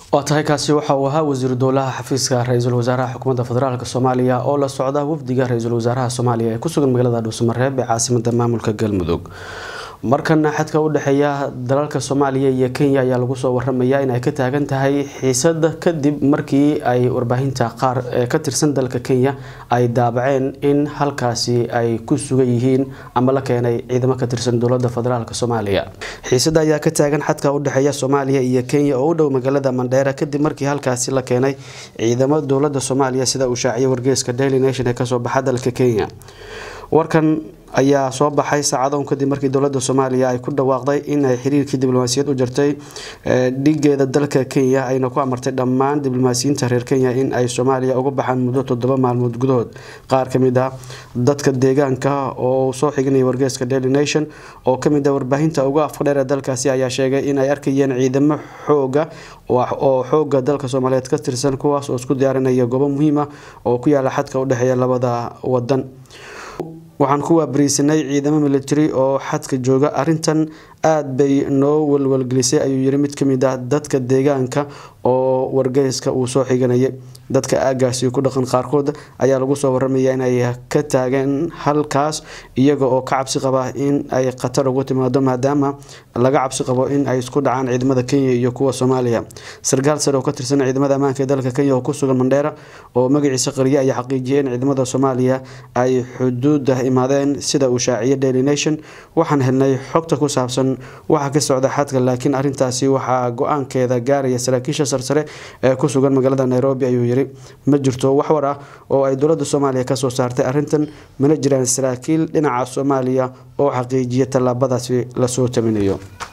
waa tahay kaasi waxa uu ahaa wasiiru dowlaha xafiiska ra-iisul wasaaraha xukuumadda federaalk soomaaliya oo la socda wafdiga ra-iisul wasaaraha soomaaliya ee kusugan magaalada dhuusamareeb ee caasimada maamulka galmudug markana xadka u dhexeeya dalalka soomaaliya iyo kenya ayaa lagu soo waramaya in ay ka taagan tahay xiisada kadib markii ay warbaahinta qaar ee ka tirsan dalka kenya ay daabaceen in halkaasi ay ku sugan yihiin ama la keenay ciidamo ka tirsan dowlada federaalk soomaaliya xiisada ayaa ka taagan xadka u dhexeeya soomaaliya iyo kenya oo u dhow magaalada mandheera kadib markii halkaasi la keenay ciidamo dowlada soomaaliya sida uu shaaciyay wargeyska daily nation ee kasoo baxa dalka kenya warkan ayaa soo baxay saacadoon kadib markii dowlada soomaaliya ay ku dhawaaqday in ay xiriirkii diblomaasiyad u jirtay dhigeeda dalka kenya ayna ku amartay dhammaan diblomaasiyiinta reer kenya in ay soomaaliya uga baxaan muddo toddoba maalmood gudahood qaar kamid ah dadka deegaanka oo soo xiganaya wargeeska daily nation oo kamid ah warbaahinta uga afka dheer ee dalkaasi ayaa sheegay in ay arkayeen ciidamo xooga oo xooga dalka soomaaliyeed ka tirsan kuwaas oo isku diyaarinaya goobo muhiim ah oo ku yaala xadka udhexeeya labada wadan waxaan ku waabariisanay ciidamo military oo xadka jooga arintan aada bay noo walwalgelisay ayuu yiri mid kamid ah dadka deegaanka oo wargeyska uu soo xiganayay dadka aagaasi ku dhaqan qaarkood ayaa lagu soo waramaya inay ka taageen halkaas iyaga oo ka cabsi qaba in ay khatar ugu timaado maadaama laga cabsi qabo in ay isku dhacaan ciidamada kenya iyo kuwa soomaaliya sarkaal sare oo ka tirsan ciidamada ammaanka ee dalka kenya oo kusugan mandheera oo magaciisa qariye ayaa xaqiijiyay in ciidamada soomaaliya ay xuduuda imaadeen sida uu shaaciyay daily nation waxaan helnay xogta ku saabsan waxa ka socda xadka laakiin arintaasi waxaa go-aankeeda gaaraya saraakiisha sarsare ee ku sugan magaalada nairobi ayuu yiri ma jirto wax war ah oo ay dowlada soomaaliya kasoo saartay arintan mana jiraan saraakiil dhinaca soomaaliya oo xaqiijiya tallaabadaasi lasoo taminayo